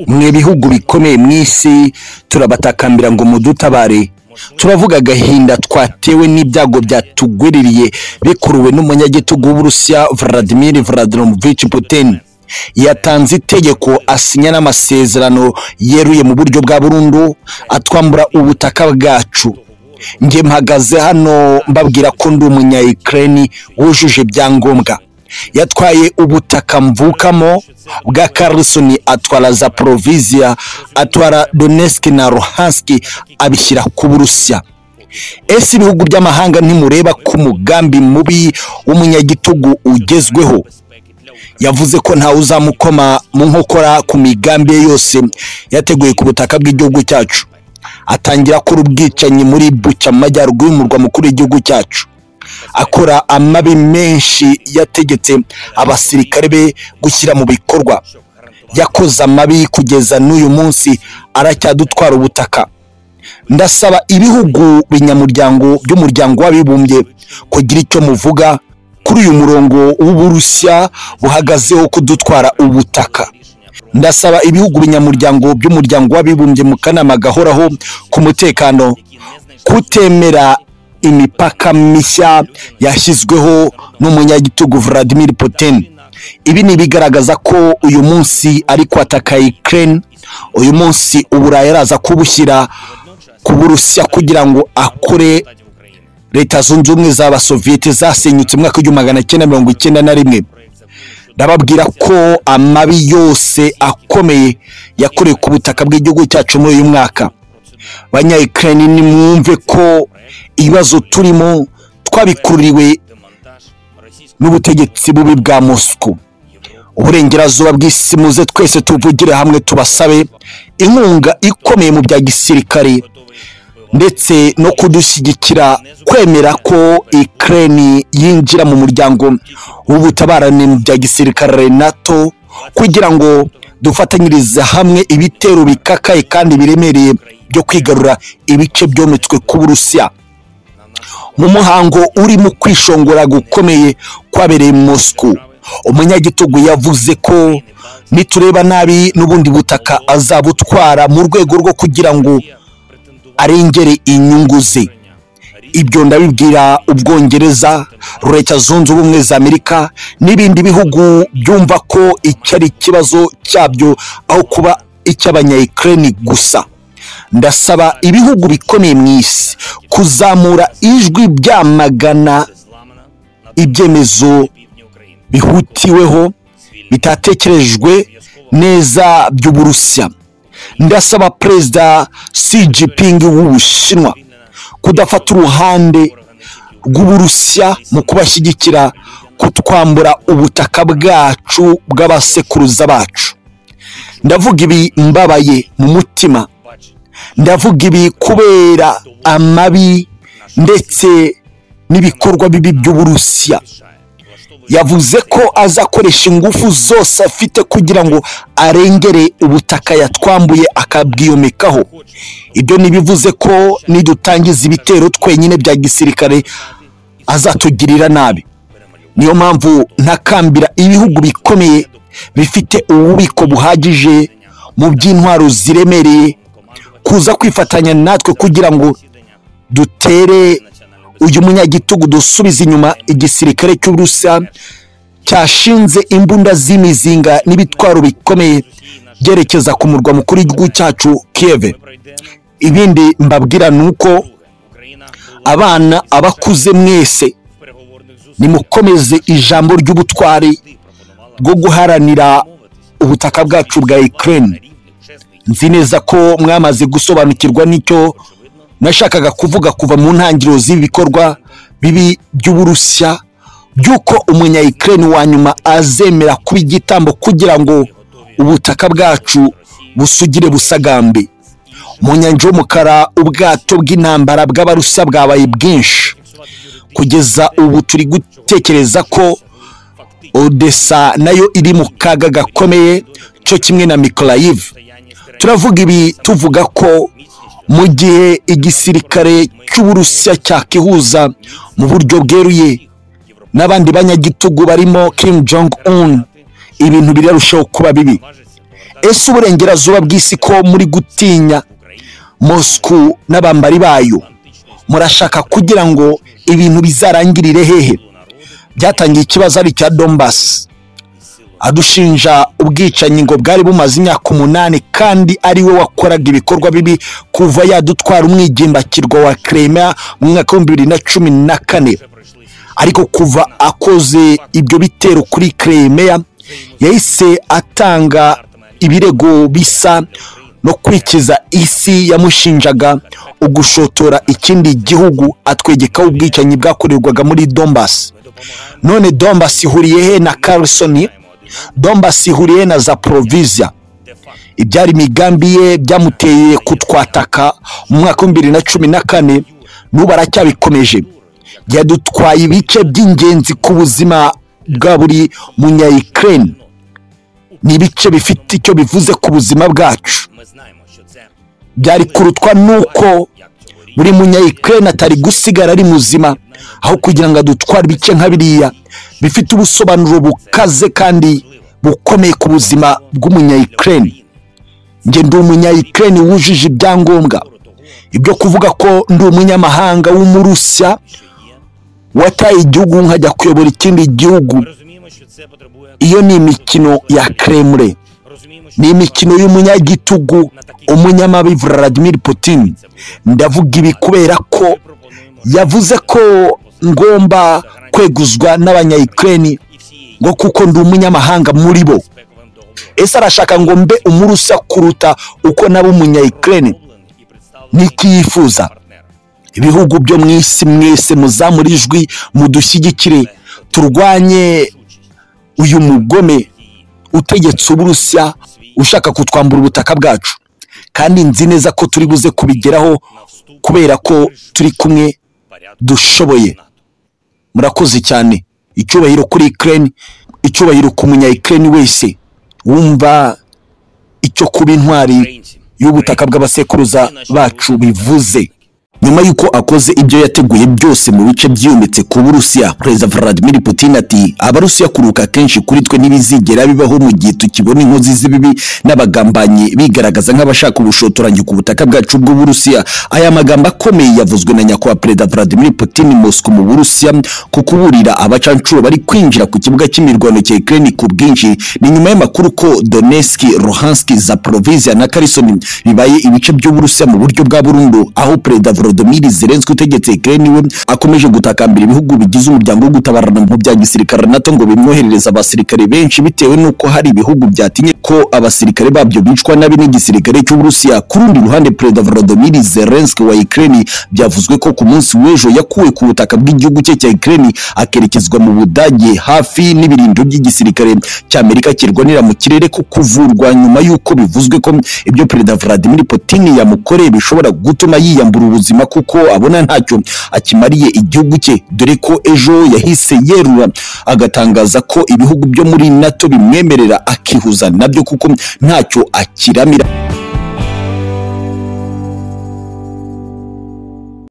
mw'ibihugu bikomeye mu isi turabatakambira ngo mudutabare turavuga agahinda twatewe n'ibyago byatugwiririye bikuruwe n'umunyagitugu w'uburusiya vladimir vladimirovich putin yatanze itegeko asinya n'amasezerano yeruye mu buryo bwa burundu atwambura ubutaka bwacu njye mpagaze hano mbabwira ko ndi umunya ukraine wujuje ibyangombwa yatwaye ubutaka mvukamo bwa karisoni atwara za poroviziya atwara donesike na rohansiki abishyira ku burusiya ese ibihugu by'amahanga ntimureba ko umugambi mubi w'umunyagitugu ugezweho yavuze ko ntawe uzamukoma mu nkokora ku migambi ye yose yateguye ku butaka bw'igihugu cyacu atangira akora ubwicanyi muri buca mu majyaruguru y'umurwa mukuru w'igihugu cyacu akora amabi menshi yategetse abasirikare be gushyira mu bikorwa yakoze amabi kugeza n'uyu munsi aracyadutwara ubutaka ndasaba ibihugu binyamuryango by'umuryango w'abibumbye kugira icyo muvuga kuri uyu murongo w'uburusiya buhagazeho kudutwara ubutaka ndasaba ibihugu binyamuryango by'umuryango w'abibumbye mu kanama gahoraho ku mutekano kutemera imipaka mishya yashyizweho n'umunyagitugu Vladimir Putin ibi ni ibigaragaza ko uyu munsi ari kwataka Ukraine uyu munsi uburayi araza kubushyira ku burusiya kugira ngo akore leta zunze ubumwe z'abasoviyete zasenyutse mu mwaka w'igihumbi magana cyenda mirongo icyenda na rimwe ndababwira ko amabi yose akomeye yakorewe ku butaka bw'igihugu cyacu muri uyu mwaka banyayikirani ni mwumve ko ibibazo turimo twabikururiwe n'ubutegetsi bubi bwa mosiko uburengerazuba bw'isi muze twese tuvugire hamwe tubasabe inkunga ikomeye mu bya gisirikare ndetse no kudushyigikira kwemera ko ikirani yinjira mu muryango w'ubutabarane mu bya gisirikare nato kugira ngo dufatanyirize hamwe ibitero bikakaye kandi biremereye byo kwigarura ibice byometswe ku burusiya mu muhango urimo kwishongora gukomeye kwabereye mosiko umunyagitugu yavuze ko nitureba nabi n'ubundi butaka azabutwara mu rwego rwo kugira ngo arengere inyungu ze ibyo ndabibwira ubwongereza leta zunze ubumwe za amerika n'ibindi bihugu byumva ko icyo ari ikibazo cyabyo aho kuba icy'abanyayikirani gusa ndasaba ibihugu bikomeye mu isi kuzamura ijwi byamagana ibyemezo bihutiweho bitatekerejwe neza by'uburusiya ndasaba perezida si jipingi w'ubushinwa kudafata uruhande rw'uburusiya mu kubashyigikira kutwambura ubutaka bwacu bw'abasekuruza bacu ndavuga ibi mbabaye mu mutima ndavuga ibi kubera amabi ndetse n'ibikorwa bibi by'uburusiya yavuze ko azakoresha ingufu zose afite kugira ngo arengere ubutaka yatwambuye akabwiyomekaho ibyo ntibivuze ko nidutangiza ibitero twenyine bya gisirikare azatugirira nabi niyo mpamvu ntakambira ibihugu bikomeye bifite ububiko buhagije mu by'intwaro ziremereye kuza kwifatanya natwe kugira ngo dutere uyu munyagitugu dusubize inyuma igisirikare cy'uburusiya cyashinze imbunda z'imizinga n'ibitwaro bikomeye byerekeza ku murwa mukuru w'igihugu cyacu kiyeve ibindi mbabwira ni uko abana abakuze mwese nimukomeze ijambo ry'ubutwari bwo guharanira ubutaka bwacu bwa ikirere nzi neza ko mwamaze gusobanukirwa n'icyo nashakaga kuvuga kuva mu ntangiriro z'ibikorwa bibi by'uburusiya by'uko umunyayikirani wa nyuma azemera kuba igitambo kugira ngo ubutaka bwacu busugire busagambe mu nyanja y'umukara ubwato bw'intambara bw'abarusiya bwabaye bwinshi kugeza ubu turi gutekereza ko odessa nayo iri mu kaga gakomeye cyo kimwe na mikoroyive turavuga ibi tuvuga ko mu gihe igisirikare cy'uburusiya cyakihuza mu buryo bweruye n'abandi banyagitugu barimo Kim Jong Un ibintu birarushaho kuba bibi ese uburengerazuba bw'isi ko muri gutinya mosiku n'abambari bayo murashaka kugira ngo ibintu bizarangirire hehe byatangiye ikibazo ari icya dombasi adushinja ubwicanyi ngo bwari bumaze imyaka umunani kandi ari we wakoraga ibikorwa bibi kuva yadutwara umwigimbakirwa wa kremea mu mwaka w'ibihumbi bibiri na cumi na kane ariko kuva akoze ibyo bitero kuri kremea yahise atanga ibirego bisa no kwikiza isi yamushinjaga ugushotora ikindi gihugu atwegekaho ubwicanyi bwakorerwaga muri dombasi none dombasi ihuriye he na karisoni dombasi ihuriye na zaporovizia ibyari imigambi ye byamuteye kutwataka mu mwaka w'ibihumbi bibiri na cumi na kane n'ubu aracyabikomeje yadutwaye ibice by'ingenzi ku buzima bwa buri munyayikireni ni ibice bifite icyo bivuze ku buzima bwacu byari kurutwa nuko buri munyayikireni atari gusigara ari muzima aho kugira ngo adutware ibice nka biriya bifite ubusobanuro bukaze kandi bukomeye ku buzima bw'umunyayikireni njye ndi umunyayikireni wujuje ibyangombwa ibyo kuvuga ko ndi umunyamahanga w'umurusya wataye igihugu nkajya kuyobora ikindi gihugu iyo ni imikino ya kremure ni imikino y'umunyagitugu umunyamabi Vladimir Putin ndavuga ibi kubera ko yavuze ko ngomba kweguzwa n'abanyayikireni ngo kuko ndi umunyamahanga muri bo ese arashaka ngo mbe umurusa kuruta uko naba umunyayikireni niki yifuza ibihugu byo mu isi mwese muzamura ijwi mudushyigikire turwanye uyu mugome utegetse uburusiya ushaka kutwambura ubutaka bwacu kandi nzi neza ko turi buze kubigeraho kubera ko turi kumwe dushoboye murakoze cyane icyubahiro kuri ikirere icyubahiro ku munyayikirere wese wumva icyo kuba intwari y'ubutaka bw'abasekuruza bacu bivuze nyuma y'uko akoze ibyo yateguye byose mu bice byiyometse ku burusiya perezida vladimir putin ati abarusiya kuruka kenshi kuri twe ntibizigera bibaho mu gihe tukibona inkozi z'ibibi n'abagambanyi bigaragaza nk'abashaka ubushotoranyi ku butaka bwacu bw'uburusiya aya magambo akomeye yavuzwe na nyakubahwa perezida vladimir putin moscow mu burusiya ku kuburira abacancuro bari kwinjira ku kibuga cy'imirwano cya ukraine ku bwinshi ni nyuma y'amakuru ko donetsk luhansk zaporovizia na kherson bibaye ibice by'uburusiya mu buryo bwa burundu aho perezida Volodymyr Zelensky utegetse Ukraine we akomeje gutakambira ibihugu bigize umuryango wo gutabarana mu bya gisirikare NATO ngo bimwoherereze abasirikare benshi bitewe n'uko hari ibihugu byatinye ko abasirikare babyo bicwa nabi n'igisirikare cy'Uburusiya ku rundi ruhande Perezida Volodymyr Zelensky wa Ukraine byavuzwe ko ku munsi w'ejo yakuwe ku butaka bw'igihugu cye cya Ukraine akerekezwa mu Budage hafi n'ibirindiro by'igisirikare cy'Amerika kirwanira mu kirere ko kuvurwa nyuma y'uko bivuzwe ko ibyo Perezida Vladimir Putin yamukoreye bishobora gutuma yiyambura ubuzima kuko abona ntacyo akimariye igihugu cye dore ko ejo yahise yerura agatangaza ko ibihugu byo muri nato bimwemerera akihuza nabyo kuko ntacyo akiramira